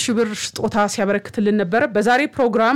ሺህ ብር ስጦታ ሲያበረክትልን ነበረ። በዛሬ ፕሮግራም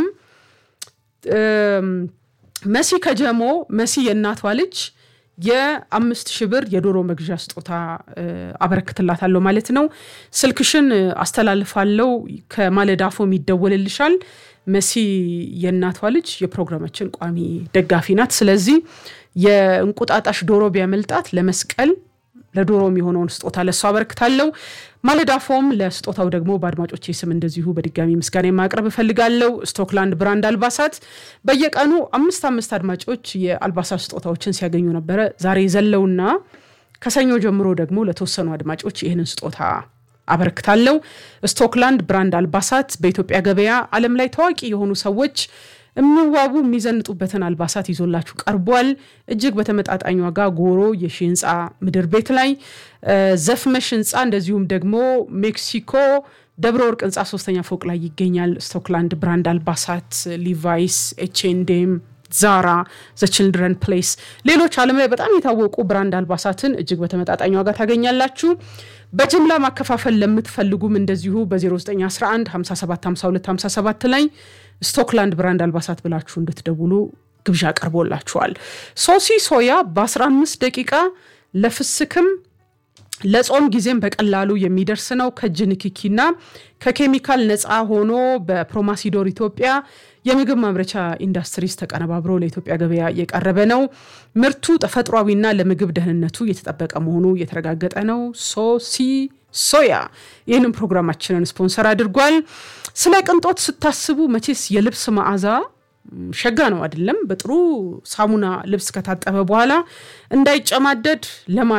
መሲ ከጀሞ መሲ የእናቷ ልጅ የአምስት ሺህ ብር የዶሮ መግዣ ስጦታ አበረክትላታለሁ ማለት ነው። ስልክሽን አስተላልፋለሁ። ከማለዳፎም ይደወልልሻል። መሲ የእናቷ ልጅ የፕሮግራማችን ቋሚ ደጋፊ ናት። ስለዚህ የእንቁጣጣሽ ዶሮ ቢያመልጣት ለመስቀል ለዶሮ የሚሆነውን ስጦታ ለእሷ አበረክታለሁ። ማለዳፎም ለስጦታው ደግሞ በአድማጮቼ ስም እንደዚሁ በድጋሚ ምስጋና ማቅረብ እፈልጋለሁ። ስቶክላንድ ብራንድ አልባሳት በየቀኑ አምስት አምስት አድማጮች የአልባሳት ስጦታዎችን ሲያገኙ ነበረ። ዛሬ ዘለውና ከሰኞ ጀምሮ ደግሞ ለተወሰኑ አድማጮች ይህንን ስጦታ አበረክታለሁ። ስቶክላንድ ብራንድ አልባሳት በኢትዮጵያ ገበያ ዓለም ላይ ታዋቂ የሆኑ ሰዎች የሚዋቡ የሚዘንጡበትን አልባሳት ይዞላችሁ ቀርቧል። እጅግ በተመጣጣኝ ዋጋ ጎሮ የሺ ህንፃ ምድር ቤት ላይ ዘፍመሽ ህንፃ እንደዚሁም ደግሞ ሜክሲኮ ደብረ ወርቅ ህንፃ ሶስተኛ ፎቅ ላይ ይገኛል። ስቶክላንድ ብራንድ አልባሳት፣ ሊቫይስ፣ ኤችኤንዴም ዛራ፣ ዘ ችልድረን ፕሌስ፣ ሌሎች ዓለም ላይ በጣም የታወቁ ብራንድ አልባሳትን እጅግ በተመጣጣኝ ዋጋ ታገኛላችሁ። በጅምላ ማከፋፈል ለምትፈልጉም እንደዚሁ በ0911 5752 57 ላይ ስቶክላንድ ብራንድ አልባሳት ብላችሁ እንድትደውሉ ግብዣ ቀርቦላችኋል። ሶሲ ሶያ በ15 ደቂቃ ለፍስክም ለጾም ጊዜም በቀላሉ የሚደርስ ነው። ከእጅ ንክኪና ከኬሚካል ነፃ ሆኖ በፕሮማሲዶር ኢትዮጵያ የምግብ ማምረቻ ኢንዱስትሪስ ተቀነባብሮ ለኢትዮጵያ ገበያ የቀረበ ነው። ምርቱ ተፈጥሯዊና ለምግብ ደህንነቱ የተጠበቀ መሆኑ የተረጋገጠ ነው። ሶሲ ሶያ ይህንን ፕሮግራማችንን ስፖንሰር አድርጓል። ስለ ቅንጦት ስታስቡ መቼስ የልብስ መዓዛ ሸጋ ነው አይደለም? በጥሩ ሳሙና ልብስ ከታጠበ በኋላ እንዳይጨማደድ ለማ